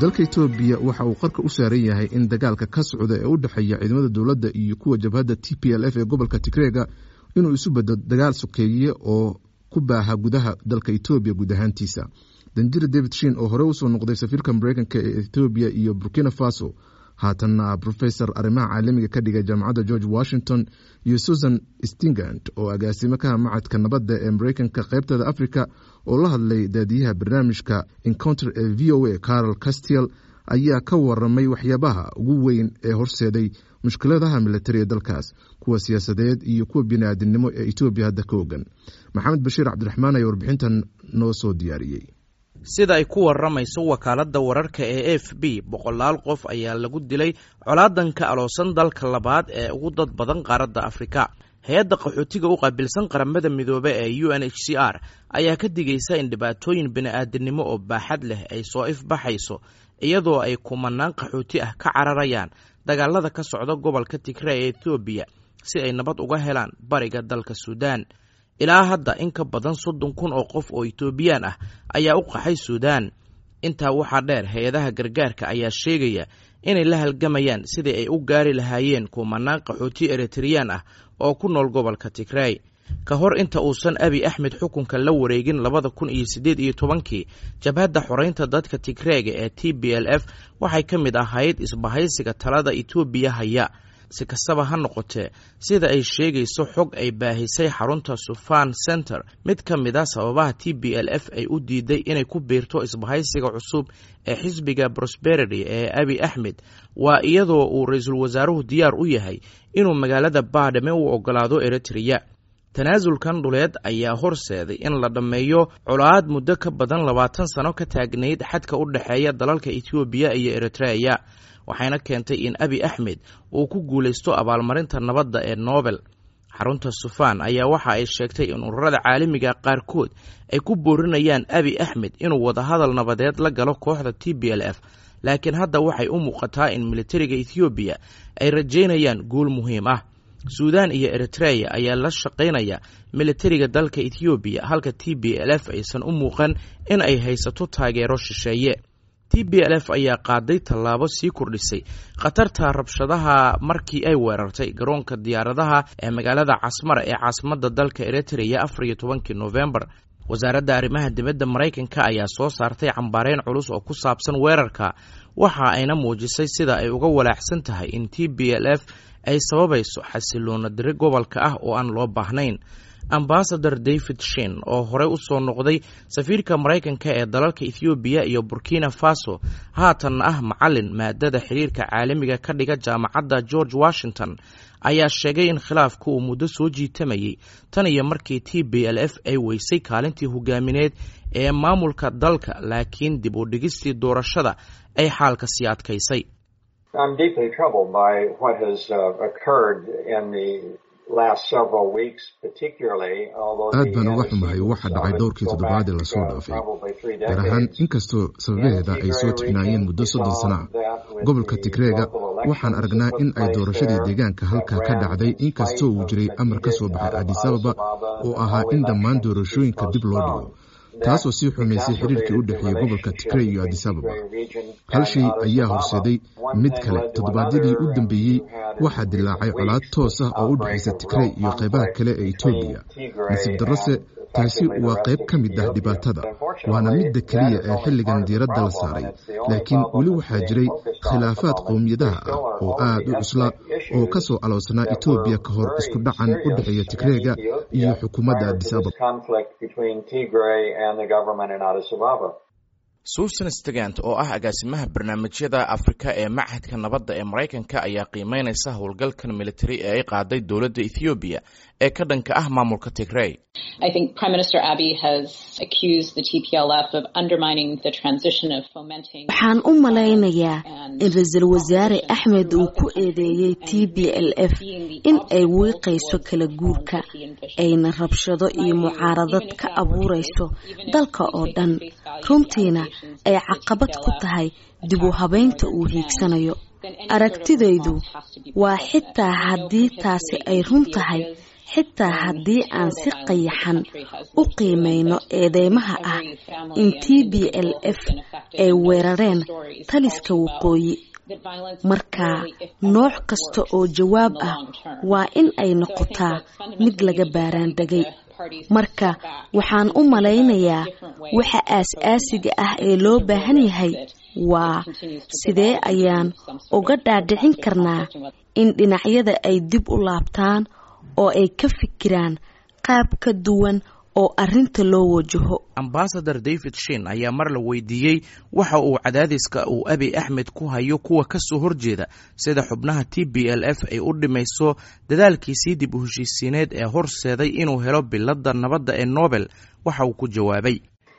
dalka etoobiya waxa uu qarka u saaran yahay in dagaalka ka socda ee u dhexeeya ciidamada dowladda iyo kuwa jabhadda t p l f ee gobolka tigreega inuu isu beddo dagaal sokeeye oo ku baaha gudaha dalka etoobiya guud ahaantiisa danjira david shin oo hore usoo noqday safiirka mareykanka ee etoobiya iyo burkina faso haatanna profesor arrimaha caalamiga ka dhigay jaamacadda george washington iyo susan stingant oo agaasimo kaha macadka nabadda ee mareykanka qaybteeda africa oo la hadlay daadiyaha barnaamijka encounter ee v o a carol castiel ayaa ka waramay waxyaabaha ugu weyn ee horseeday mushkiladaha militari ee dalkaas kuwa siyaasadeed iyo kuwa bini-aadinimo ee etoobiya hadda ka ogan maxamed bashiir cabdiraxmaan ayaa warbixintan noo soo diyaariyey sida ay ku waramayso wakaaladda wararka ee f b boqolaal qof ayaa lagu dilay colaadanka aloosan dalka labaad ee ugu dad badan qaaradda afrika hay-adda qaxootiga u qaabilsan qaramada midoobe ee u n h c r ayaa ka digaysa in dhibaatooyin bini-aadinimo oo baaxad leh ay soo ifbaxayso iyadoo ay kumanaan qaxooti ah ka cararayaan dagaalada ka socda gobolka tigre ee etoobiya si ay nabad uga helaan bariga dalka suudaan ilaa hadda in ka badan soddon kun oo qof oo etoobiyaan ah ayaa u qaxay suudaan intaa waxaa dheer hay-adaha gargaarka ayaa sheegaya inay la halgamayaan sidii ay u gaari lahaayeen kumanaan qaxooti eritreyaan ah oo ku nool gobolka tigrey ka hor inta uusan abi axmed xukunka la wareegin labada kun iyo siddeed iyo tobankii jabhadda xoreynta dadka tigreega ee t b l f waxay ka mid ahayd isbahaysiga talada etoobiya haya si kastaba ha noqotee sida ay sheegayso xog ay baahisay xarunta sufan center mid ka mid a sababaha t b l f ay u diiday inay ku biirto isbahaysiga cusub ee xisbiga prosperity ee abi axmed waa iyadoo uu ra-iisul wasaaruhu diyaar u yahay inuu magaalada baadhame u ogolaado eritreya tanaasulkan dhuleed ayaa horseeday in la dhammeeyo colaad muddo ka badan labaatan sano ka taagnayd xadka u dhexeeya dalalka etoobiya iyo eritreya waxayna keentay in abi axmed uu ku guulaysto abaalmarinta nabadda ee nobel xarunta sufaan ayaa waxa ay sheegtay in ururada caalamiga qaarkood ay ku boorinayaan abi axmed inuu wadahadal nabadeed la galo kooxda t b l f laakiin hadda waxay u muuqataa in militariga ethoobiya ay rajaynayaan guul muhiim ah suudaan iyo eritreya ayaa la shaqaynaya militariga dalka ethoobiya halka t b l f aysan u muuqan in ay haysato taageero shisheeye t b l f ayaa qaaday tallaabo sii kordhisay khatarta rabshadaha markii ay weerartay garoonka diyaaradaha ee magaalada casmara ee caasimadda dalka eritreya afar iyo tobankii novembar wasaaradda arrimaha dibadda maraykanka ayaa soo saartay cambaareyn culus oo ku saabsan weerarka waxa ayna muujisay sida ay uga walaaxsan tahay in t b l f ay sababayso xasiloona diri gobolka ah oo aan loo baahnayn ambasador david shin oo horey u soo noqday safiirka maraykanka ee dalalka ethoobiya iyo burkina faso haatanna ah macalin maadada xiriirka caalamiga ka dhiga jaamacadda george washington ayaa sheegay in khilaafku uu muddo soo jiitamayay tan iyo markii t b l f ay weysay kaalintii hogaamineed ee maamulka dalka laakiin dib u dhigistii doorashada ay xaalka sii adkaysay aad baan uga xumahay waxa dhacay dhowrkii toddobaad ee lasoo dhaafay gaar ahaan inkastoo sababaheeda ay soo tixnaayeen muddo soddon sana ah gobolka tigreega waxaan aragnaa in ay doorashadii deegaanka halkaa ka dhacday inkastoo uu jiray amar ka soo baxay adisababa oo ahaa in dhammaan doorashooyinka dib loo dhigo taasoo sii xumaysay xiriirkii u dhexeeyey gobolka tigrey iyo adisababa hal shay ayaa horseeday mid kale toddobaadyadii u dambeeyey waxaa dilaacay colaad toos ah oo u dhexaysa tigrey iyo qaybaha kale ee etoobiya nasiib darrose taasi waa qayb ka mid ah dhibaatada waana midda keliya ee xilligan diiradda la saaray laakiin weli waxaa jiray khilaafaad qowmiyadaha ah oo aad u cusla oo ka soo aloosnaa etoobiya ka hor isku dhacan u dhexeeya tigreega iyo xukuumadda adis ababa susan stegant oo ah agaasimaha barnaamijyada afrika ee machadka nabadda ee maraykanka ayaa qiimeynaysa howlgalkan militari ee ay qaaday dowladda ethoobiya ee ka dhanka ah maamulka tigrey waxaan u malaynayaa in ra-iisul wasaare axmed uu ku eedeeyey t b l f in ay wiiqayso kala guurka ayna rabshado iyo mucaaradad ka abuurayso dalka oo dhan runtiina ay caqabad ku tahay dib u habaynta uu hiigsanayo aragtidaydu waa xitaa haddii taasi ay run tahay xitaa haddii aan si qayaxan u qiimayno eedeymaha ah in t b l f ay weerareen taliska waqooyi marka nooc kasta oo jawaab ah waa in ay noqotaa mid laga baaraandegay marka waxaan u malaynayaa waxa aas-aasiga ah ee loo baahan yahay waa sidee ayaan uga dhaadhicin karnaa in dhinacyada ay dib u laabtaan oo ay ka fikiraan qaab ka duwan oo arinta loo wajaho ambasador david shin ayaa mar la weydiiyey waxa uu cadaadiska uu abi axmed ku hayo kuwa ka soo horjeeda sida xubnaha t b l f ay u dhimayso dadaalkiisii dib u heshiisiineed ee horseeday inuu helo biladda nabadda ee nobel waxa uu ku jawaabay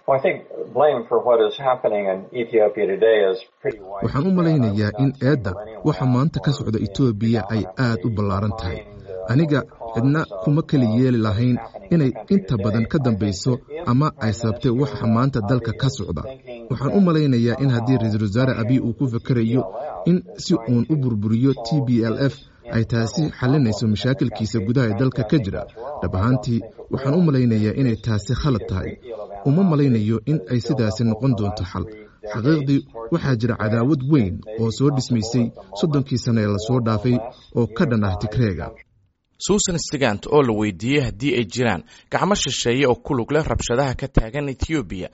waxaan u malaynayaa in eedda waxa maanta ka socda etoobiya ay aad u ballaaran tahay aniga cidna kuma keli yeeli lahayn inay inta badan ka dambayso ama ay sababtay waxa maanta dalka ka socda waxaan u malaynayaa in haddii ra-iisul wasaare abiy uu ku fakerayo in si uun u burburiyo t b l f ay taasi xalinayso mashaakilkiisa gudaha ee dalka ka jira dhab ahaantii waxaan u malaynayaa inay taasi khalad tahay uma malaynayo in ay sidaasi noqon doonto xal xaqiiqdii waxaa jira cadaawad weyn oo soo dhismaysay soddonkii sane ee lasoo dhaafay oo ka dhan ah tigreega suusan stigant oo la weydiiyey haddii ay jiraan gacmo shisheeye oo ku lug leh rabshadaha ka taagan etoobiya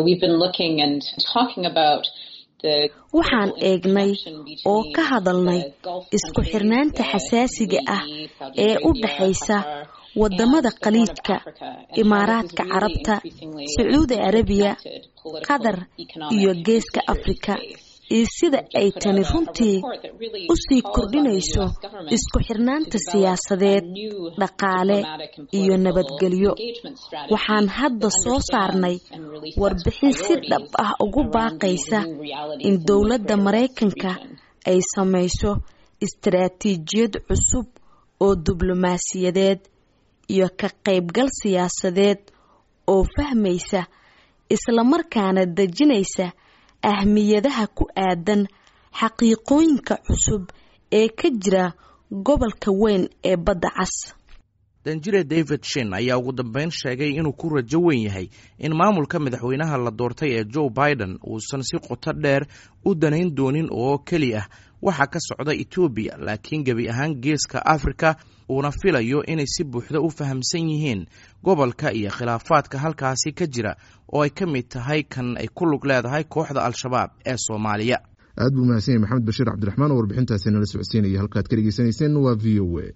waxaan eegnay oo ka hadalnay isku xirnaanta xasaasiga ah ee u dhaxaysa wadamada khaliijka imaaraadka carabta sacuudi arabiya qatar iyo geeska afrika iyo sida ay tani runtii u sii kordhinayso isku xirnaanta siyaasadeed dhaqaale iyo nabadgelyo waxaan hadda soo saarnay warbixin si dhab ah ugu baaqaysa in dowladda maraykanka ay samayso istaraatiijiyad cusub oo diblomaasiyadeed iyo ka qaybgal siyaasadeed oo fahmaysa islamarkaana dejinaysa ahmiyadaha ku aadan xaqiiqooyinka cusub ee ka jira gobolka weyn ee badda cas danjire david shin ayaa ugu dambeyn sheegay inuu ku rajo weyn yahay in maamulka madaxweynaha la doortay ee joe biden uusan si qoto dheer u danayn doonin oo keli ah waxaa ka socda etoobiya laakiin gebi ahaan geeska afrika uuna filayo inay si buuxda u fahamsan yihiin gobolka iyo khilaafaadka halkaasi ka jira oo ay ka mid tahay kan ay ku lug leedahay kooxda al-shabaab ee soomaaliya aad buu mahadsan yahy maxamed bashiir cabdiraxmaan oo warbixintaasi nala socodsiinaya halkaad ka dhegeysanayseen waa v o a